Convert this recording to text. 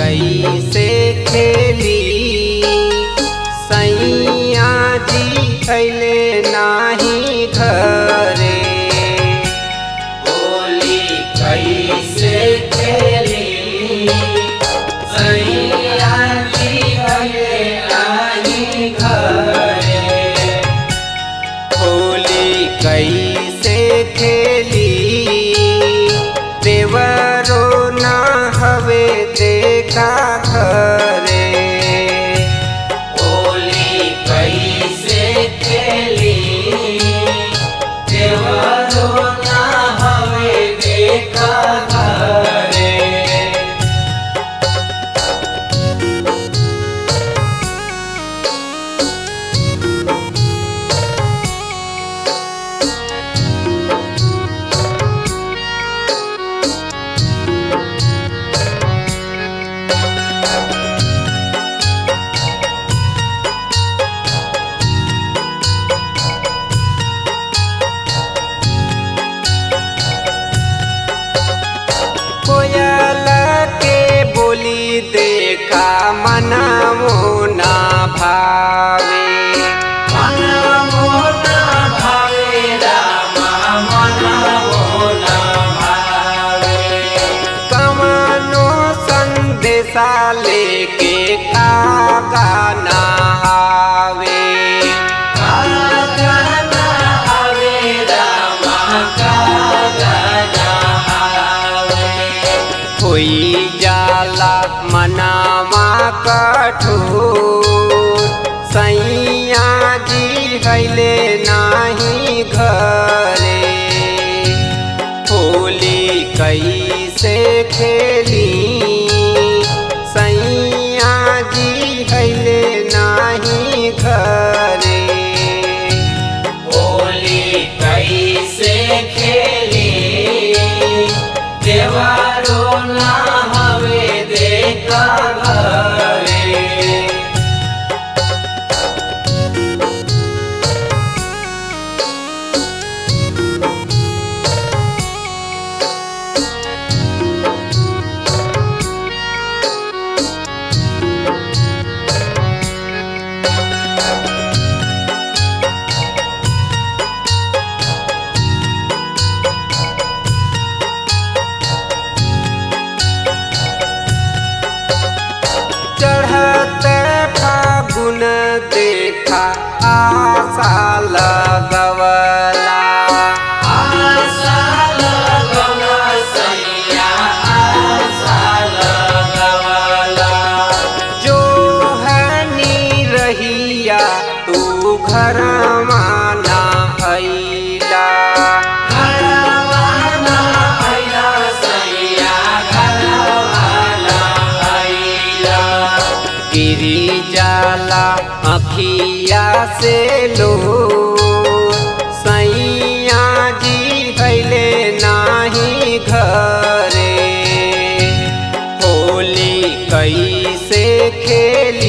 कैसे खेली सैया जी अले नाही घरे होली कैसे खेली सैया जी अइले नाही घरे होली कैसे खेली देवरो न हवे देखा घरे होली कैसे खेली देवरो ना हवे देखा घरे कोयल के बोली देखा मनमो ना भावे मन मोना भावे रामा मन मोना भावे कमनो संदेशा लेके कागा ना आवे कागना आवे रामा कागना आवे होई जाला मनामा कठोर सैया जी हैले नाही घरे होली कैसे खेली सैया जी हैले नाही घरे होली कैसे खेली देवारो ना हवे देखा घरे चढ़त फागुन देखा आशा लगवला आशा लगवला सैया आशा लगवला जो हनी रहिया तू घर माना अइला घरवाना आइला सैया घरवाना आइला गिरी जाला अखिया से लो सैया जी हैले नाही घरे होली कैसे खेली